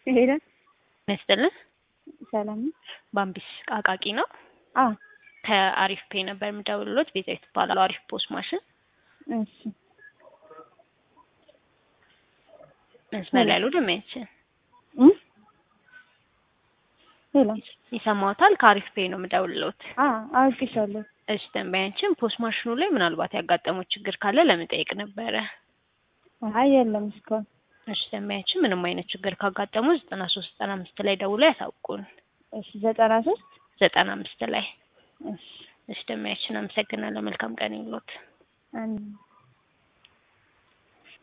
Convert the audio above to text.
ሄደ ይመስጥልን ሰላም ነው? ባምቢስ ቃቃቂ ነው። አዎ ከአሪፍ ፔ ነበር የምደውልሎት ቤዛዊት ትባላለሁ። አሪፍ ፖስት ማሽን እሺ መስመር ላይ ያሉ ደንበኛችን እ ሄሎ ይሰማዎታል? ከአሪፍ ፔ ነው የምደውልሎት። አ አውቅሻለሁ። እሺ ደንበኛችን ፖስት ማሽኑ ላይ ምናልባት ያጋጠመው ችግር ካለ ለመጠየቅ ነበረ። አይ የለም እስካሁን። እሺ ደንበኛችን ምንም አይነት ችግር ካጋጠሙ ዘጠና ሶስት ዘጠና አምስት ላይ ደውሎ ያሳውቁን። እሺ ዘጠና ሶስት ዘጠና አምስት ላይ እሺ እሺ ደንበኛችን አመሰግናለሁ። መልካም ቀን ይሁንልዎት። አንድ